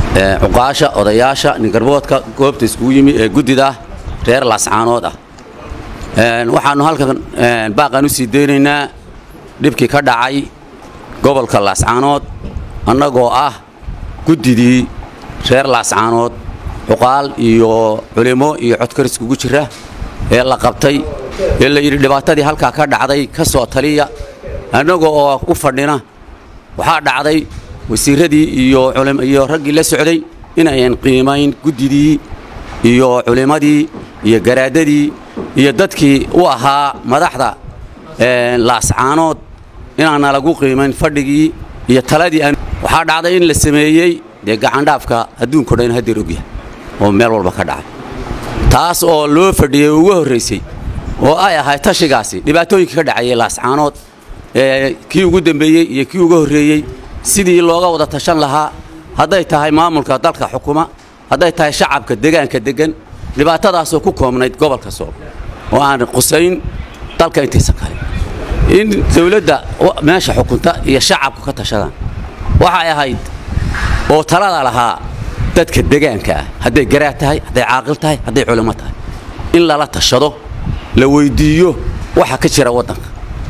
cuqaasha odayaasha ningarboodka goobta iskugu yimi ee guddida reer laascaanood ah waxaannu halkan baaqaan u sii daynaynaa dhibkii ka dhacay gobolka laascaanood annagoo ah guddidii reer laascaanood cuqaal iyo culimo iyo codkar iskugu jira ee la qabtay ee la yidhi dhibaatadii halkaa ka dhacday ka soo taliya annagoo oo u fadhina waxaa dhacday wasiirradii iyo raggii la socday inayan qiimayn guddidii iyo culimmadii iyo garaadadii iyo dadkii u ahaa madaxda laascaanood inaana lagu qiimayn fadhigii iyo taladii waxaa dhacday in la sameeyey dee gacandhaafka adduunko dhan hadeer ogyahay oo meel walba ka dhacay taas oo loo fadhiyey ugu horraysay oo ay ahayd tashigaasi dhibaatooyinkii ka dhacayay laascaanood kii ugu dembeeyey iyo kii uga horreeyey sidii looga wada tashan lahaa hadday tahay maamulka dalka xukuma hadday tahay shacabka degaanka deggan dhibaatadaasoo ku koobnayd gobolka sool oo aan qusayn dalka intiisa kale in dawladda meesha xukunta iyo shacabku ka tashadaan waxay ahayd oo talada lahaa dadka degaanka ah hadday garaad tahay hadday caaqil tahay hadday culimo tahay in lala tashado la weyddiiyo waxa ka jira waddanka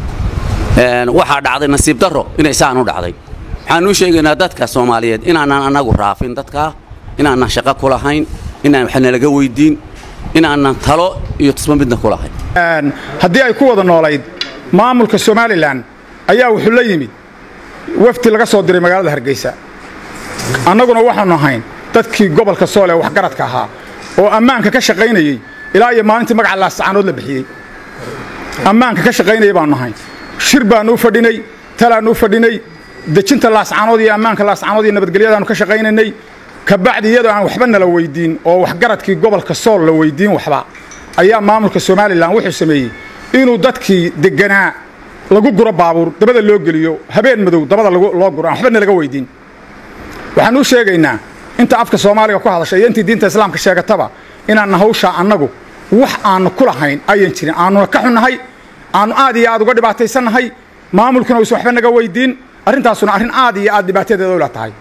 waxaa dhacday nasiib darro inay saan u dhacday waxaan u sheegaynaa dadka soomaaliyeed inaanan annagu raafin dadkaa inaanan shaqo ku lahayn inaan wax nalaga weyddiin inaanan talo iyo tusmo midna ku lahayn haddii ay ku wada noolayd maamulka somalilan ayaa wuxuu la yimid wafdi laga soo diray magaalada hargeysa annaguna waxaannu ahayn dadkii gobolka sool ee waxgaradka ahaa oo ammaanka ka shaqaynayey ilaa iyo maalintii magaca laascaanood la bixiyey ammaanka ka shaqaynayay baannu ahayn shir baannu u fadhinay talaannu u fadhinay dejinta laascaanood iyo ammaanka laascaanood iyo nabadgelyadaannu ka shaqaynaynay kabacdi iyadoo aan waxba nala weyddiin oo waxgaradkii gobolka sool la weyddiin waxba ayaa maamulka somalilan wuxuu sameeyey inuu dadkii degganaa lagu guro baabuur dabada loo geliyo habeen madow dabada loo guro aan waxba nalaga weyddiin waxaan u sheegaynaa inta afka soomaaliga ku hadasha iyo intii diinta islaamka sheegataba inaanna hawshaa annagu wax aannu ku lahayn ayan jirin aanuna ka xunnahay aannu aad iyo aad uga dhibaataysannahay maamulkuna uusan waxba naga weyddiin arrintaasuna arrin aad iyo aad dhibaatadeeda ula tahay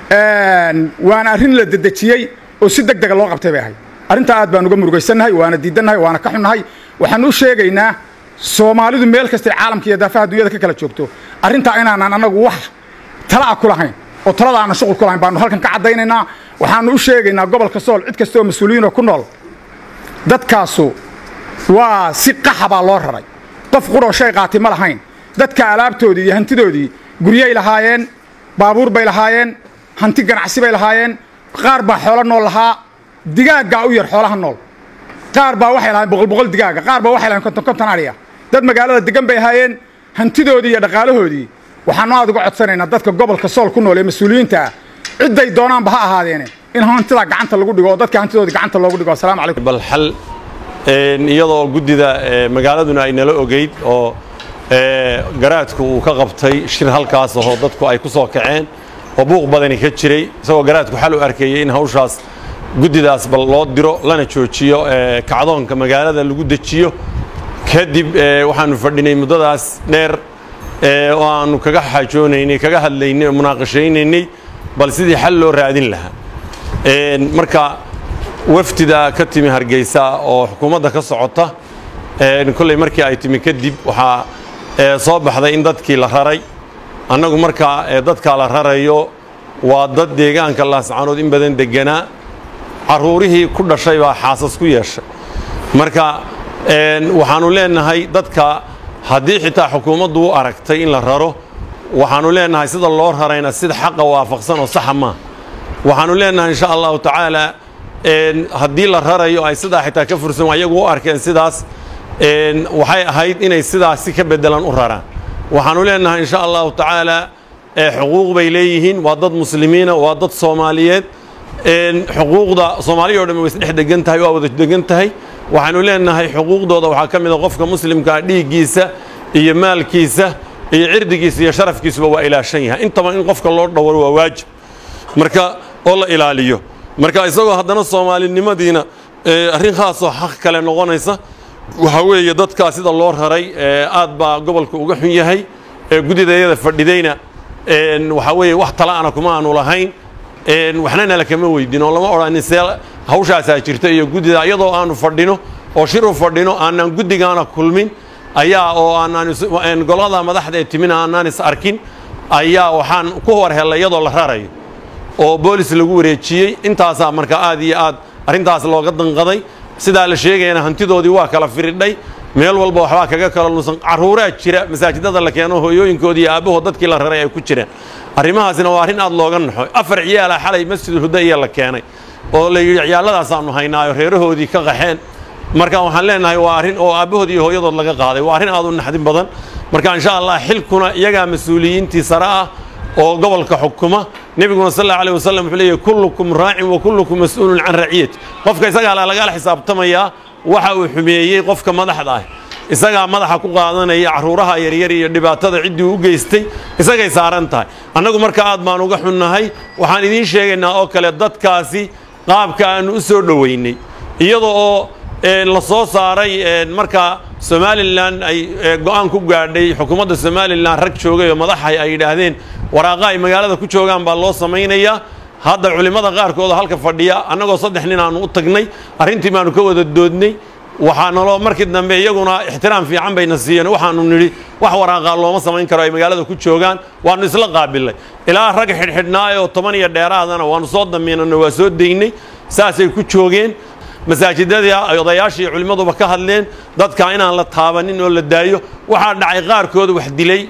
waana arrin la dedejiyey oo si deg dega loo qabtay bay ahayd arrintaa aad baan uga murugaysannahay waana diidannahay waana ka xunnahay waxaan u sheegaynaa soomaalidu meel kastay caalamka iyo daafaha dunyada ka kala joogto arrintaa inaanan annagu wax tala'a ku lahayn oo talada aanan shuqul ku lahayn baannu halkan ka caddaynaynaa waxaannu u sheegaynaa gobolka sool cid kasta oo mas-uuliyiinoo ku nool dadkaasu waa si qaxa baa loo raray qof quroo shay qaati ma lahayn dadka alaabtoodii iyo hantidoodii guryay lahaayeen baabuur bay lahaayeen hanti ganacsi bay lahaayeen qaar baa xoolo nool lahaa digaaggaa u yar xoolaha nool qaar baa waxay lahayen boqol boqol digaaga qaar baa waxay lahayen konton konton adhiya dad magaalada degan bay ahaayeen hantidoodii iyo dhaqaalahoodii waxaannu aad uga codsanaynaa dadka gobolka sool ku nool ee mas-uuliyiinta ah cidday doonaanba ha ahaadeene in hantidaa gacanta lagu dhigo oo dadka hantidoodii gacanta loogu dhigo assalamu calaykum bal xal iyadoo guddida magaaladuna ay nala ogeyd oo garaadku uu ka qabtay shir halkaas ahoo dadku ay ku soo kaceen oo buuq badani ka jiray isagoo garaadku xal u arkayey in hawshaas guddidaas bal loo diro lana joojiyo kacdoonka magaalada lagu dejiyo kadib waxaannu fadhinay muddadaas dheer oo aannu kaga xaajoonaynay kaga hadlaynay oo munaaqashaynaynay bal sidii xal loo raadin lahaa marka wafdida ka timi hargeysa oo xukuumadda ka socota kolley markii ay timi kadib waxaa soo baxday in dadkii la raray annagu markaa dadkaa la rarayo waa dad deegaanka laascaanood in badan degganaa carruurihii ku dhashay baa xaasas ku yeeshay marka waxaannu leennahay dadka haddii xitaa xukuumaddu u aragtay in la raro waxaannu leennahay sida loo rarayna sida xaqa waafaqsan oo saxa maaha waxaannu leennahay insha allahu tacaala haddii la rarayo ay sidaa xitaa ka fursan ayagu u arkeen sidaas waxay ahayd inay sidaas si ka beddelan u raraan waxaannu leennahay insha allahu tacaala xuquuq bay leeyihiin waa dad muslimiina waa dad soomaaliyeed xuquuqda soomaaliya o dhan way isdhex degan tahay waa wada degan tahay waxaannu leennahay xuquuqdooda waxaa ka mid a qofka muslimkaa dhiiggiisa iyo maalkiisa iyo cirdigiisa iyo sharafkiisuba waa ilaashan yahay intaba in qofka loo dhowro waa waajib marka oo la ilaaliyo marka isagoo haddana soomaalinimadiina arrin khaasoo xaq kale noqonaysa waxaa weeye dadkaa sida loo raray aad baa gobolka uga xun yahay guddidayada fadhidayna waxaa weeye wax tala'ana kuma aanu lahayn waxna nala kama weydin oo lama odhanin see hawshaasaa jirta iyo guddida iyadoo aanu fadhino oo shir u fadhino aanaan guddigaana kulmin ayaa oo aanaan golada madaxda ee timina aanaan is arkin ayaa waxaan ku hor hellay iyadoo la rarayo oo boolis lagu wareejiyey intaasaa marka aad iyo aad arrintaas looga danqaday sidaa la sheegayana hantidoodii waa kala firidhay meel walba waxbaa kaga kala lunsan carruuraa jira masaajidada la keeno hooyooyinkoodii iyo aabbahood dadkii la raray ay ku jireen arrimahaasina waa arrin aad looga naxo afar ciyaala xalay masjidulhuda iyo la keenay oo la yidhi ciyaalladaasaaanu haynaayo reerahoodii ka qaxeen marka waxaan leenahay waa arrin oo aabbahood iyo hooyadood laga qaaday waa arrin aad u naxdin badan marka insha allah xilkuna iyagaa mas-uuliyiintii sare ah oo gobolka xukuma nebiguna sal allahu alayh wasallam wuxuu leeyahy kullukum raacin wa kullukum mas-uulun can raciyati qofka isagaa lagala xisaabtamayaa waxa uu xumeeyey qofka madaxda ah isagaa madaxa ku qaadanaya carruuraha yaryar iyo dhibaatada ciddii u geystay isagay saaran tahay annagu marka aad baan uga xunnahay waxaan idiin sheegaynaa oo kale dadkaasi qaabka aannu u soo dhoweynay iyada oo la soo saaray markaa somalilan ay go'aan ku gaadhay xukuumadda somalilan rag joogay oo madaxay ay yidhaahdeen waraaqa ay magaalada ku joogaan baa loo samaynayaa hadda culimmada qaarkood oo halka fadhiya annagoo saddex nin aanu u tagnay arrintii baanu ka wada doodnay waxaa naloo markii dambe iyaguna ixtiraam fiican bayna siiyeen waxaanu nidhi wax waraaqaa looma samayn karo ay magaalada ku joogaan waannu isla qaabilnay ilaa rag xidhxidhnaayoo toban iyo dheeraadana waannu soo damiinano waa soo daynay saasay ku joogeen masaajidadii ay odayaashii culimmaduba ka hadleen dadka inaan la taabanin oo la daayo waxaa dhacay qaarkood wax dilay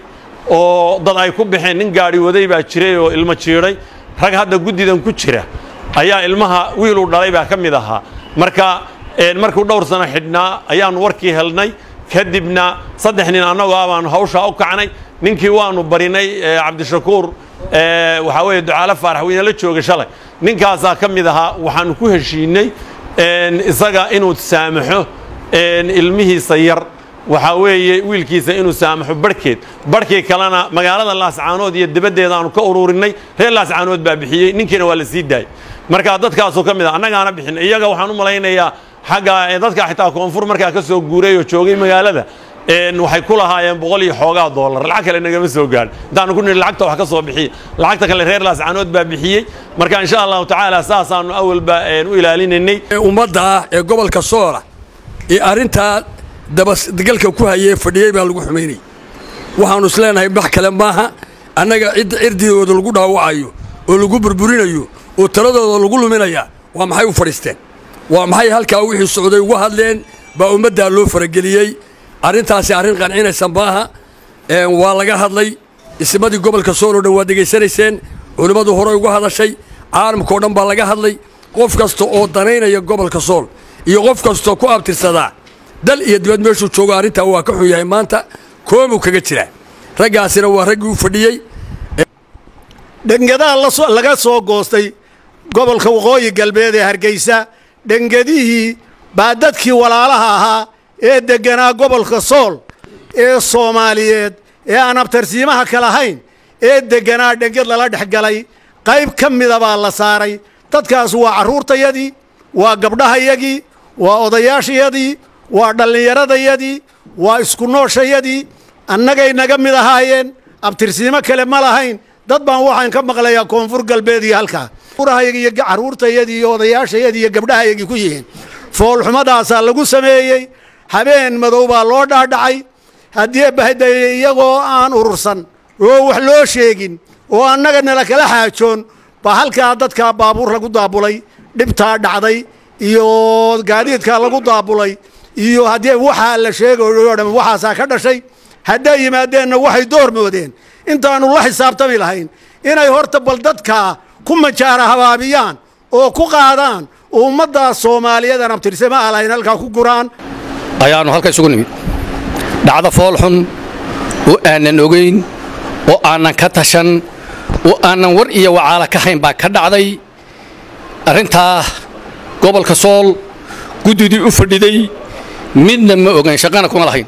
oo dad ay ku baxeen nin gaadhi waday baa jiray oo ilmo jiidhay rag hadda guddidan ku jira ayaa ilmaha wiiluu dhalay baa ka mid ahaa marka markuu dhowr sano xidhnaa ayaannu warkii helnay kadibna saddex nin annagoo ah baanu hawshaa u kacnay ninkii waannu barinay cabdishakuur waxaa weeye ducaalo faarax weyne la joogay shalay ninkaasaa ka mid ahaa waxaannu ku heshiinay isaga inuu saamaxo ilmihiisa yar waxaa weeye wiilkiisa inuu saamaxo barhkeed barhkii kalena magaalada laascaanood iyo dibaddeeda aanu ka ururinay reer laascaanood baa bixiyey ninkiina waa la sii daayey marka dadkaasuu ka mid ah annagaana bixin iyaga waxaan u malaynayaa xagga dadka xitaa koonfur markaa ka soo guuray oo joogay magaalada waxay ku lahaayeen boqol iyo xoogaa doolar lacag kale nagama soo gaadhin intaanu ku nidhi lacagta wax ka soo bixiya lacagta kale reer laascaanood baa bixiyey marka insha allahu tacaala saasaanu awalba u ilaalinaynay ummadda ah ee gobolka soola ee arrintaa dabagalka ku hayee fadhiyey baa lagu xumaynayay waxaannu isleenahay wax kale maaha annaga cidda cirdigooda lagu dhaawacayo oo lagu burburinayo oo taladooda lagu luminaya waa maxay u fadhiisteen waa maxay halkaa wixii socday uga hadleen baa ummaddaa loo farageliyey arrintaasi arrin qancinaysa maaha waa laga hadlay ismadii gobolka sool oo dhan waa degaysanayseen culimmadu horey uga hadashay caalamka oo dhan baa laga hadlay qof kasta oo danaynaya gobolka sool iyo qof kastoo ku abtirsadaa dal iyo dibad meeshuu joogo arrintaa waa ka xun yahay maanta koobuu kaga jiraa raggaasina waa raggii u fadhiyey dhengadaha laga soo goostay gobolka waqooyi galbeed ee hargeysa dhengadihii baa dadkii walaalaha ahaa ee degganaa gobolka sool ee soomaaliyeed ee aan abtarsiimaha ka lahayn ee degganaa dhengad lala dhex galay qayb ka mida baa la saaray dadkaas waa carruurtayadii waa gabdhahayagii waa odayaashayadii waa dhallinyaradayadii waa isku nooshayadii annagay naga mid ahaayeen abtirsiimo kale ma lahayn dad baan waxaan ka maqlayaa koonfur galbeed iyo halkaa urahayagii iyo carruurtayadii iyo odayaashayadii iyo gabdhahayagii ku yihiin foolxumadaasaa lagu sameeyey habeen madow baa loo dhaadhacay haddii bahdaye iyagoo aan urursan oo wax loo sheegin oo annaga nala kala xaajoon baa halkaa dadkaa baabuur lagu daabulay dhibtaa dhacday iyo gaadiidkaa lagu daabulay iyo haddii waxaa la sheegayo dham waxaasaa ka dhashay hadday yimaadeenna waxay door moodeen intaannu la xisaabtami lahayn inay horta bal dadkaa ku majaara habaabiyaan oo ku qaadaan oo ummaddaas soomaaliyeed aan abtirsama ah lahayn halkaa ku guraan ayaannu halka isugu nimid dhacdo foolxun oo aanan ogayn oo aanan ka tashan oo aanan war iyo wacaala ka hayn baa ka dhacday arrintaa gobolka sool guddidii u fadhiday midna ma ogayn shaqana kuma lahayn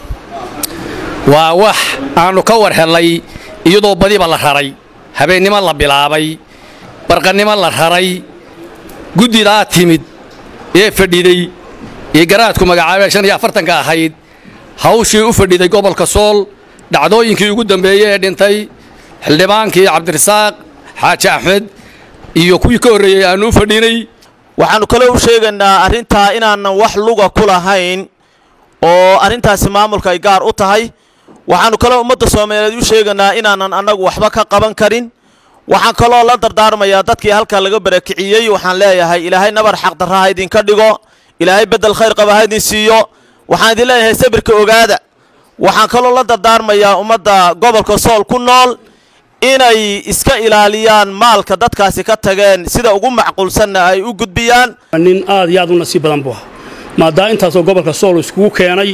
waa wax aannu ka war hellay iyadoo badiba la raray habeennimo la bilaabay barqannimo la raray guddidaa timid ee fadhiday ee garaadku magacaabee shan iyo afartanka ahayd hawshii u fadhiday gobolka sool dhacdooyinkii ugu dambeeyey ee dhintay xildhibaankii cabdirasaaq xaaji axmed iyo kuwii ka horreeyey aannu u fadhiinay waxaannu kale u sheegaynaa arrintaa inaanan wax luga ku lahayn oo arrintaasi maamulka ay gaar u tahay waxaannu kaloo ummadda soomaaliyeed u sheegaynaa inaanan annagu waxba ka qaban karin waxaan kaloo la dardaarmayaa dadkii halkaa laga barakiciyey waxaan leeyahay ilaahay nabar xaqdarra ha idinka dhigo ilaahay beddel khayr qaba ha idin siiyo waxaan idin leeyahay sabirka ogaada waxaan kaloo la dardaarmayaa ummadda gobolka sool ku nool inay iska ilaaliyaan maalka dadkaasi ka tageen sida ugu macquulsanna ay u gudbiyaan nin aad iyo aad u nasiib badan buu ahaa maadaa intaasoo gobolka sool iskugu keenay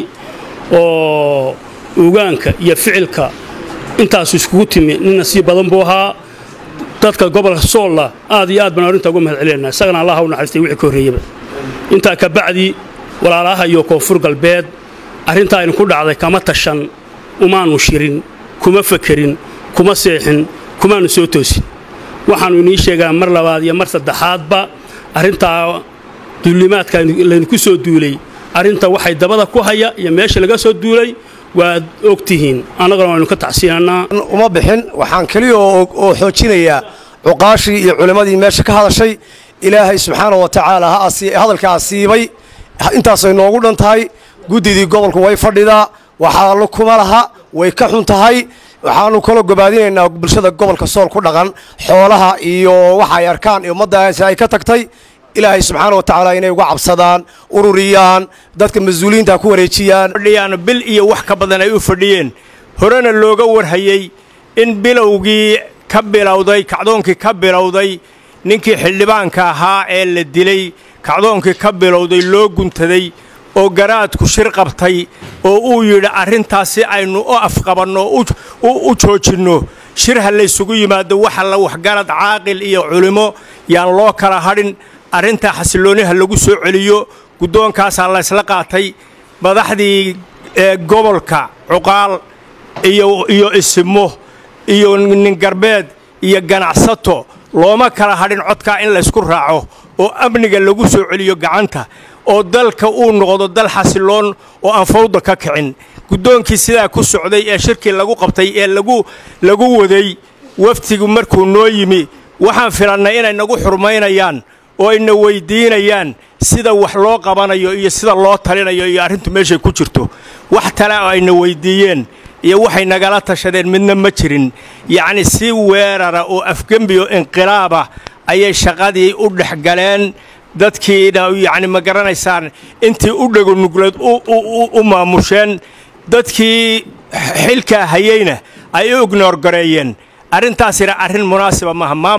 oo ugaanka iyo ficilka intaasu iskugu timi nin nasiib badan buu ahaa dadka gobolka soolla aad iyo aad baan arrinta uga mahad celinayna isagana allah u naxariistay wixii ka horreeyaba intaa ka bacdi walaalaha iyo koonfur galbeed arrintaa idinku dhacday kama tashan umaannu shirin kuma fakerin kuma seexin kumaannu soo toosin waxaannu inii sheegaa mar labaad iyo mar saddexaadba arrintaa duulimaadka laydinku soo duulay arrinta waxay dabada ku haya iyo meesha laga soo duulay waad og tihiin annaguna waynu ka tacsiinannaa uma bixin waxaan keliya oo xoojinayaa cuqaashii iyo culimmadii meesha ka hadashay ilaahay subxaana wa tacaala hadalka asiibay intaasay noogu dhan tahay guddidii gobolku way fadhidaa waxaalo kuma laha way ka xun tahay waxaannu kaloo gobaadinaynaa bulshada gobolka sool ku dhaqan xoolaha iyo waxa ay arkaan iyo ummaddaasi ay ka tagtay ilaahay subxaana wa tacaala inay uga cabsadaan ururiyaan dadka mas-uuliyiinta ku wareejiyaan fadhiyaan bil iyo wax ka badan ay u fadhiyeen horena looga warhayey in bilowgii ka bilowday kacdoonkii ka bilowday ninkii xildhibaanka ahaa ee la dilay kacdoonkii ka bilowday loo guntaday oo garaadku shir qabtay oo uu yidhi arrintaas si aynu u afqabanno u joojinno shir ha laysugu yimaado waxa la waxgarad caaqil iyo culimmo yaan loo kala hadhin arrintaa xasillooniha lagu soo celiyo guddoonkaasaa laysla qaatay madaxdii gobolka cuqaal iyo isimo iyo ningarbeed iyo ganacsato looma kala hadhin codkaa in laysku raaco oo amniga lagu soo celiyo gacanta oo dalka uu noqdo dal xasilloon oo aan fawda ka kicin guddoonkii sidaa ku socday ee shirkii lagu qabtay ee lagu waday waftigu markuu noo yimi waxaan filannay inay nagu xurmaynayaan oo ayna weyddiinayaan sida wax loo qabanayo iyo sida loo talinayo iyo arrintu meeshay ku jirto wax tale oo ayna weyddiiyeen iyo waxay nagala tashadeen midna ma jirin yacni si weerara oo afgembi oo inqilaaba ayay shaqadii u dhex galeen dadkiina yacni ma garanaysaan intii u dhagonugleed u maamusheen dadkii xilkaa hayeyna ay u ignoor gareeyeen arrintaasina arrin munaasiba maaha